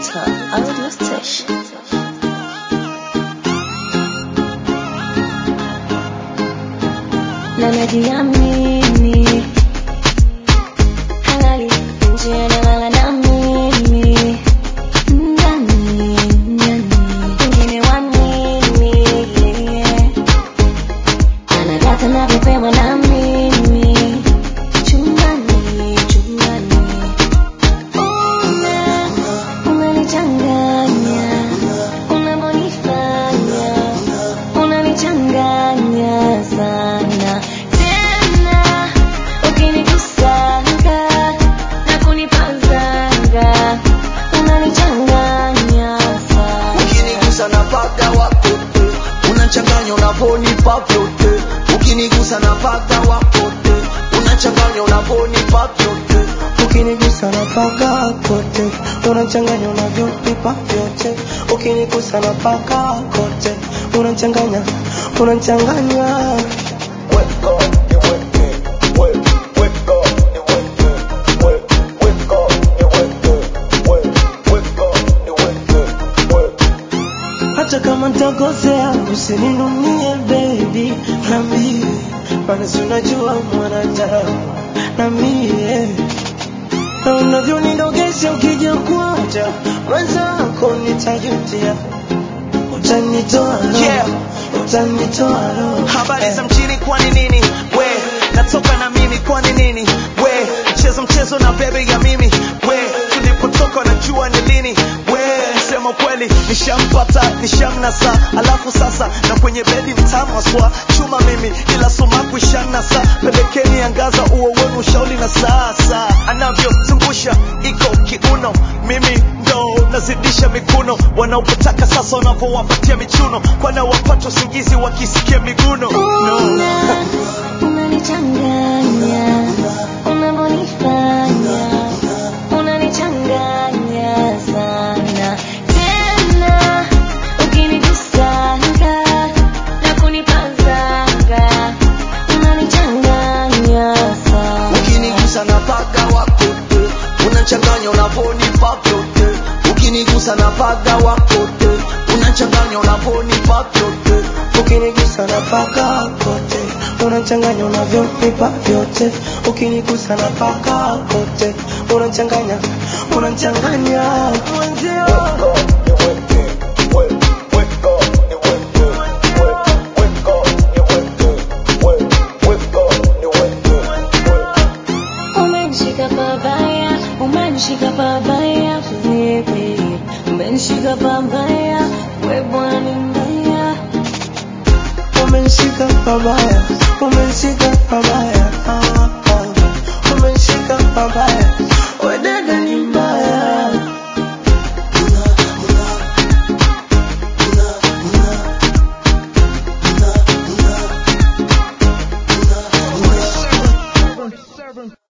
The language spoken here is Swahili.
Digital Audio Station. Na najiamini halali nje analala na mimi ndani ndani wengine wa nini yeah. anadata navyopewa na mimi chumbani chumbani una unanichanganya unavyonifanya unanichanganya sana tena ukinikusanga na kunipazanga unanichanganya sana ukinigusa na paga wapote unachanganya unavonipa vyote ukinigusa na paga wapote unachanganya unavonipa vyote ukinigusa na paga kote unachanganya unavyonipa vyote ukinigusa na paga kote unachanganya unachanganya Wake up, you wake up. Wake, wake up, you wake up. Wake, wake up, you wake up. Wake, wake up, you wake up. Wake. hata kama ntakosea usininumie baby nambie bana si unajua mwanadamu na mie na unavyonidogesha ukija kuacha mwenzako nitajutia utanitoa roho, Yeah. utanitoa roho. habari za Eh. mjini kwani nini we natoka na mimi kwani nini we mchezo mchezo na bebe ya mimi we tulipotoka najua ni lini we sema kweli nishampata nishamnasa alafu sasa na kwenye bedi mtamaswa chuma mimi ila sumaku ishanasa pelekeni angaza uo wenu ushauri na sasa anavyozungusha iko kiuno mimi ndo nazidisha mikuno wanaopotaka sasa wanavyowapatia michuno kwana wapata usingizi wakisikia miguno no. Una, unanichanganya unavyonifanya unanichanganya sana tena ukinigusanga na kunipazanga unanichanganya sana ukinigusa na paga wakote unachanganya unavonipa vyote ukinigusa na paga wakote unachanganya unavonipa vyote ukinigusa na paga kote unachanganya unavyonipa vyote ukinigusa na paga kote unachanganya unachanganya mwenzio Umenishika pabaya, umenishika pabaya, baby. Umenishika pabaya, we bwana ni mbaya. umenishika pabaya